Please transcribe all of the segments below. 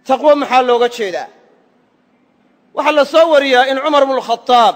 taqwo maxaa looga jeedaa waxaa la soo wariyaa in cumar bnu khadaab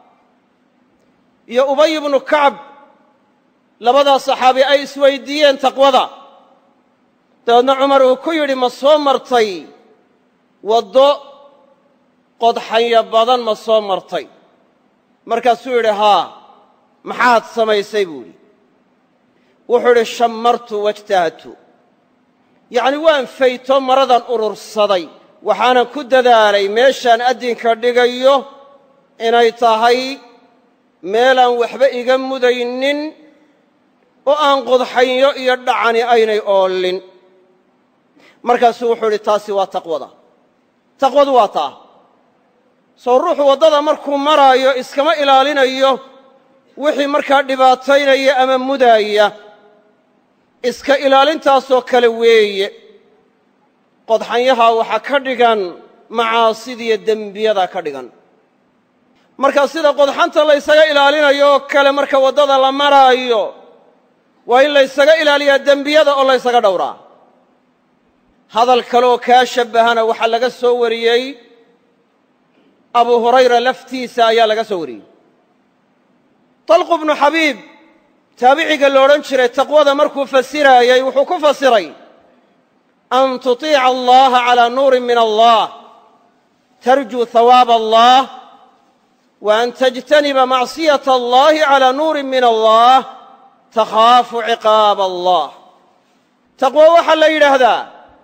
iyo ubay bnu kacb labadaa saxaabi ay isweydiiyeen taqwada dabeedna cumar uu ku yidhi ma soo martay waddo qodxanya badan ma soo martay markaasuu yidhi haa maxaad samaysay buu yidhi wuxuu idhi shammartu wajtahadtu yacni waan fayto maradan urursaday waxaanan ku dadaalay meeshaan addinka dhigayo inay tahay meelaan waxba iga mudaynin oo aan qodxanyo iyo dhacani aynay oolin markaasuu wuxuu idhi taasi waa taqwada taqwadu waa taa soo ruuxu waddada markuu maraayo iskama ilaalinayo wixii markaa dhibaataynaya ama mudaaya iska ilaalintaasoo kale weeye qodxanyaha waxaa ka dhigan macaasidiyo dembiyada ka dhigan marka sida qodxanta laysaga ilaalinayo oo kale marka waddada la maraayo waa in laysaga ilaaliyaa dembiyada oo laysaga dhowraa hadal kaleoo kaa shabbahana waxaa laga soo wariyey abu hurayra laftiisa ayaa laga soo wariyey talqu bnu xabiib taabiciga lo odhan jiray taqwada markuu fasiraayey wuxuu ku fasiray an tuطiica allaha calىa nuurin min allah tarjuu hawaab allah wa an tajtaniba macصiyaة allahi calىa nuurin min allah takhaafu ciqaab allah taqwo waxaa la yidhaahdaa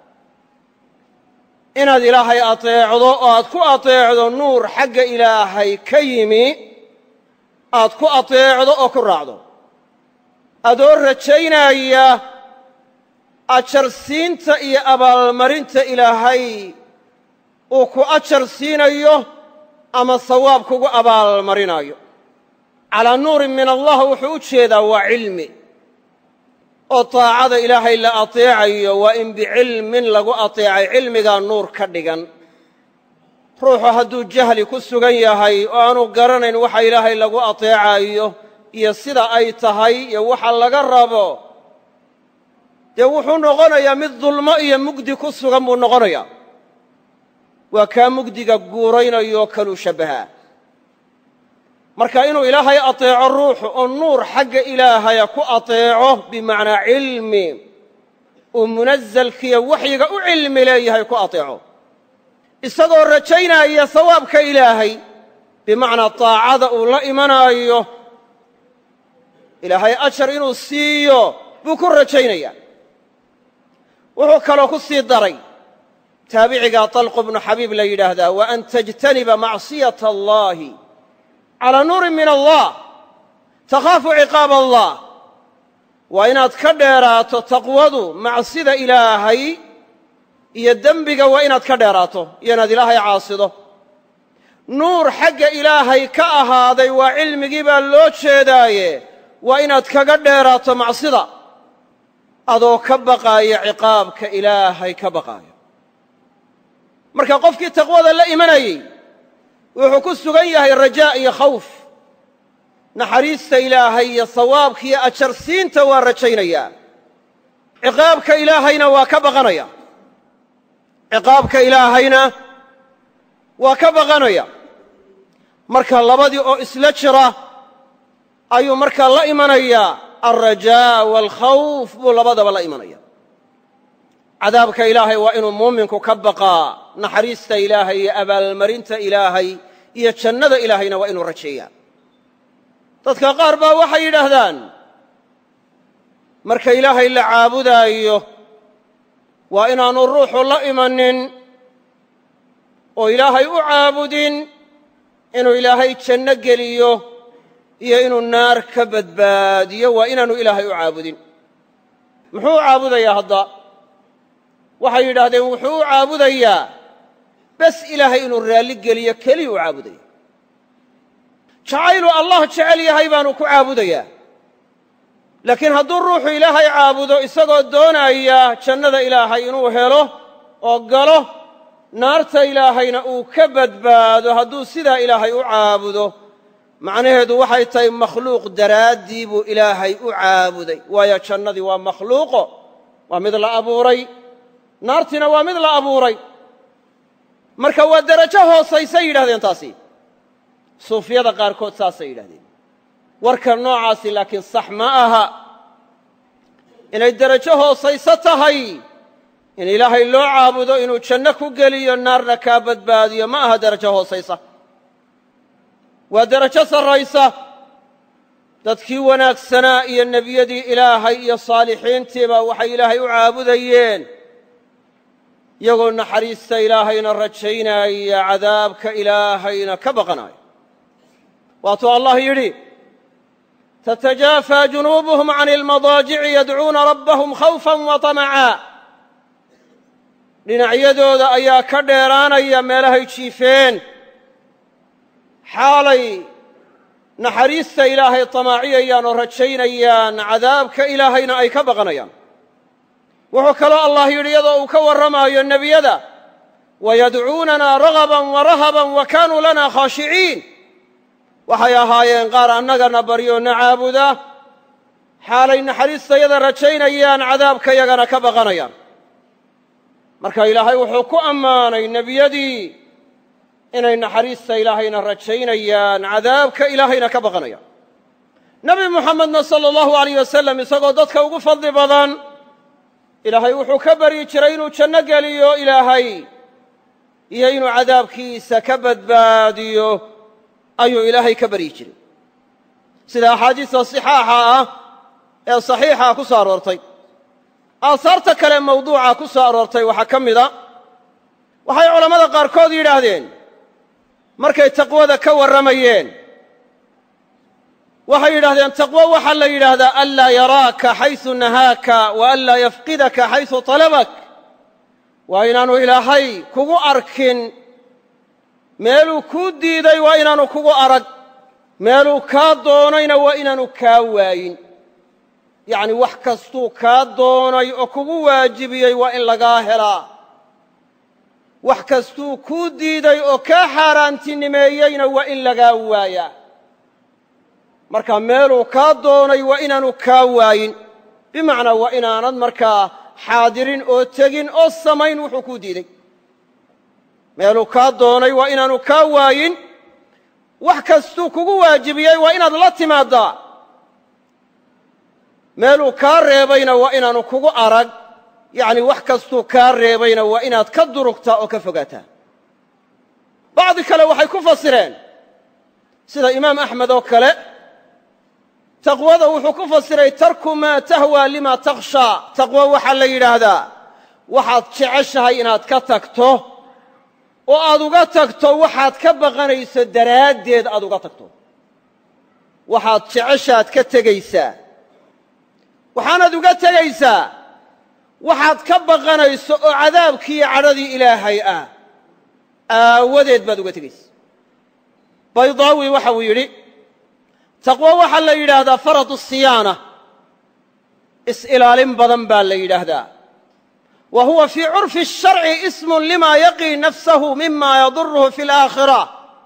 inaad ilaahay ateecdo oo aad ku ateecdo nuur xagga ilaahay ka yimi aad ku ateecdo oo ku raacdo adoo rajaynaya ajarsiinta iyo abaalmarinta ilaahay uu ku ajar siinayo ama sawaab kugu abaalmarinayo calaa nuurin min allah wuxuu u jeedaa waa cilmi oo taacada ilaahay la ateecayo waa in bicilmin lagu ateecay cilmigaa nuur ka dhigan ruuxu hadduu jahli ku sugan yahay oo aanu garanayn waxa ilaahay lagu ateecayo iyo sida ay tahay iyo waxa laga rabo dee wuxuu noqonayaa mid dulmo iyo mugdi ku sugan buu noqonayaa waa kaa mugdiga guuraynayo kaluu shabbahaa marka inuu ilaahay ateeco ruuxu oo nuur xagga ilaahaya ku ateeco bimacnaa cilmi uu munazalkiiyo waxyiga u cilmi leeyahay ku ateeco isagoo rajaynaya sawaabka ilaahay bimacnaa taacada uu la imanaayo ilaahay ajar inuu siiyo buu ku rajaynaya wuxuu kaloo ku sii daray taabicigaa talqu bnu xabiib la yidhaahdaa wa an tajtaniba macsiyata allahi calaa nuurin min allah takhaafu ciqaab allah waa inaad ka dheeraato taqwadu macsida ilaahay iyo dembiga waa inaad ka dheeraato iyo inaad ilaahay caasido nuur xagga ilaahay ka ahaaday waa cilmigii baa loo jeedaaye waa inaad kaga dheeraato macsida adoo ka baqaaya ciqaabka ilaahay ka baqaayo marka qofkii taqwada la imanayey wuxuu ku sugan yahay rajaa iyo khawf naxariista ilaahay iyo sawaabka iyo ajarsiinta waa rajaynayaa ciqaabka ilaahayna waa ka baqanaya ciqaabka ilaahayna waa ka baqanaya marka labadii oo isla jira ayuu markaa la imanayaa alrajaa waalkhawf buu labadaba la imanaya cadaabka ilaahay waa inuu muuminku ka baqaa naxariista ilaahay iyo abaalmarinta ilaahay iyo jannada ilaahayna waa inuu rajeeyaa dadka qaar baa waxay yidhaahdaan marka ilaahay la caabudaayo waa inaanu ruuxu la imanin oo ilaahay u caabudin inuu ilaahay janno geliyo iyo inuu naar ka badbaadiyo waa inaanu ilaahay u caabudin muxuu u caabudayaa hadda waxay yidhaahdeen wuxuu u caabudayaa bes ilaahay inuu raalli geliyo keliya u caabudaya jacayluu allah jecel yahay baanu ku caabudayaa laakiin hadduu ruuxu ilaahay caabudo isagoo doonaya jannada ilaahay inuu helo oo galo naarta ilaahayna uu ka badbaado hadduu sidaa ilaahay u caabudo macnaheedu waxay tahay makhluuq daraaddii buu ilaahay u caabuday waayo jannadii waa makhluuqo waa mid la abuuray naartiina waa mid la abuuray marka waa derajo hoosaysay yidhahdeen taasi suufiyada qaarkood saasay yidhahdeen warka noocaasi laakiin sax ma aha inay derajo hoosayso tahay in ilaahay loo caabudo inuu janno ku geliyo naarna kaa badbaadiyo ma aha derajo hoosaysa waa derajo sarraysa dadkii wanaagsanaa iyo nebiyadii ilaahay iyo saalixiintiiba waxay ilaahay u caabudayeen iyagoo naxariista ilaahayna rajaynaya cadaabka ilaahayna ka baqanaya waatuu allah yidhi تتجافى جنوبهم عن المضاجع يدعون ربهم خوفا وطمعا dhinacyadooda ayaa ka dheeraanaya meelahay jiifeen xaalay naxariista ilaahay tamaaciyayaan oo rajaynayaan cadaabka ilaahayna ay ka baqanayaan wuxuu kaloo allah yidhi iyadoo uu ka warramaayo nebiyada wayadcuunanaa ragaban warahaban wa kaanuu lana khaashiciin waxay ahaayeen qaar annagana baryo na caabuda xaalay naxariistayada rajaynayaan cadaabka yagana ka baqanayaan marka ilaahay wuxuu ku ammaanay nebiyadii inay naxariista ilaahayna rajaynayaan cadaabka ilaahayna ka baqanayaan nebi muxamedna sala allahu alayh wasalam isagoo dadka ugu fadli badan ilaahay wuxuu ka baryi jiray inuu janno geliyo ilaahay iyo inuu cadaabkiisa ka badbaadiyo ayuu ilaahay ka baryi jiray sida axaadiista sixaaxa ah ee saxiixa ku soo aroortay aahaarta kale mawduuca ku soo aroortay waxaa ka mida waxay culammada qaarkood yidhaahdeen markay taqwada ka warramayeen waxay yidhahdeen taqwo waxaa la yidhaahdaa anlaa yaraaka xaysu nahaaka wa anlaa yafqidaka xaysu talabak waa inaanu ilaahay kugu arkin meeluu kuu diiday waa inaanu kugu arag meeluu kaa doonayna waa inaanu kaa waayin yacni wax kastuu kaa doonay oo kugu waajibiyey waa in lagaa helaa wax kastuu kuu diiday oo kaa xaaraantinimeeyeyna waa in lagaa waayaa marka meeluu kaa doonay waa inaanu kaa waayin bimacnaa waa inaanad markaa xaadirin oo tegin oo samayn wuxuu kuu diiday meeluu kaa doonay waa inaanu kaa waayin wax kastuu kugu waajibiyey waa inaad la timaaddaa meeluu kaa reebayna waa inaanu kugu arag yacni wax kastuu kaa reebayna waa inaad ka durugtaa oo ka fogaataa bacdi kale waxay ku fasireen sida imaam axmed oo kale taqwada wuxuu ku fasiray tarku maa tahwaa lima takhshaa taqwo waxaa la yidhaahdaa waxaad jeceshahay inaad ka tagto oo aad uga tagto waxaad ka baqanayso daraaddeed aad uga tagto waxaad jeceshaad ka tegaysaa waxaanaad uga tegaysaa waxaad ka baqanayso oo cadaabkiiyo cadhadii ilaahay ah aawadeed baad uga tegaysa baydaawi waxa uu yidhi taqwo waxaa la yidhaahdaa faradu siyaana is-ilaalin badan baa la yidhaahdaa wa huwa fii curfi الsharci ismun lima yaqii nafsahu mima yaduruhu fi اlaakhira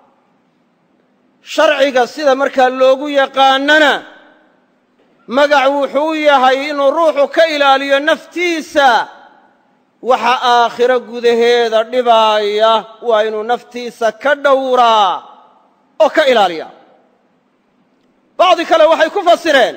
sharciga sida markaa loogu yaqaanana magac wuxuu u yahay inuu ruuxu ka ilaaliyo naftiisa waxa aakhiro gudaheeda dhibaaya waa inuu naftiisa ka dhowraa oo ka ilaaliya bacdi kale waxay ku fasireen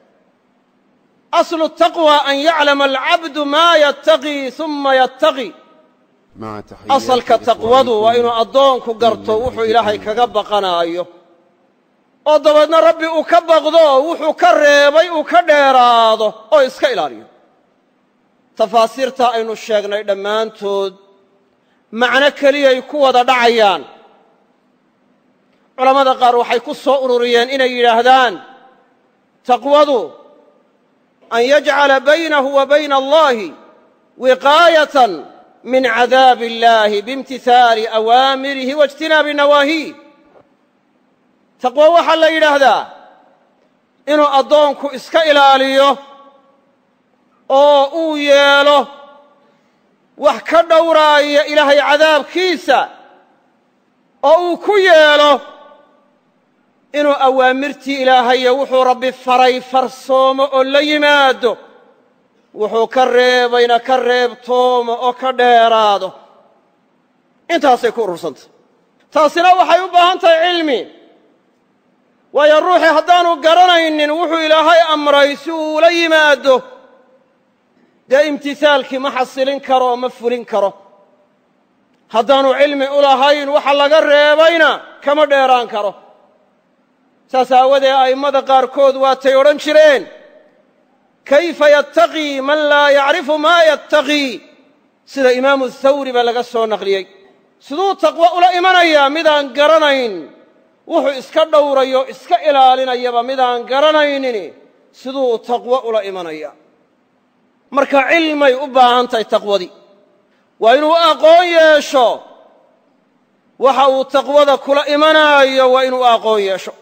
aslu taqwa an yaclama alcabdu maa yattaqii uma yattaqi asalka taqwadu waa inuu addoonku garto wuxuu ilaahay kaga baqanaayo oo dabeedna rabbi uu ka baqdo wuxuu ka reebay uu ka dheeraado oo iska ilaaliyo tafaasiirtaa aynu sheegnay dhammaantood macno keliyay ku wada dhacayaan culammada qaar waxay ku soo ururiyeen inay yidhaahdaan taqwadu an yajcala baynahu wa bayna allahi wiqaayatan min cadaabi illahi biimtihaali awaamirihi waijtinaabi nawaahiih taqwo waxaa la yidhaahdaa inuu addoonku iska ilaaliyo oo uu yeelo wax ka dhowraaya ilaahay cadaabkiisa oo uu ku yeelo inuu awaamirtii ilaahayo wuxuu rabbi faray farsoomo oo la yimaado wuxuu ka reebayna ka reebtoomo oo ka dheeraado intaasay ku urursantay taasina waxay u baahan tahay cilmi waayo ruuxii haddaanu garanaynin wuxuu ilaahay amray si uu ula yimaado dee imtisaalkii ma xasilin karo oo ma fulin karo haddaanu cilmi u lahayn waxa laga reebayna kama dheeraan karo saas aawadee a'immada qaarkood waatay odhan jireen kayfa yattaqii man laa yacrifu maa yattaqii sida imaamu thawri baa laga soo naqliyey siduu taqwo ula imanayaa midaan garanayn wuxuu iska dhowrayo iska ilaalinayaba midaan garanaynin siduu taqwo ula imanaya marka cilmay u baahan tahay taqwadii waa inuu aqoon yeesho waxa uu taqwada kula imanaayo waa inuu aqoon yeesho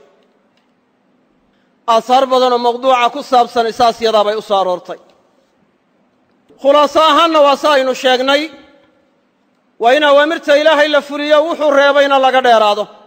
aahaar badanoo mawduuca ku saabsani saas yadaa bay u soo aroortay khulaaso ahaanna waa sa aynu sheegnay waa in awaamirta ilaahay la fuliyo wuxuu reebayna laga dheeraado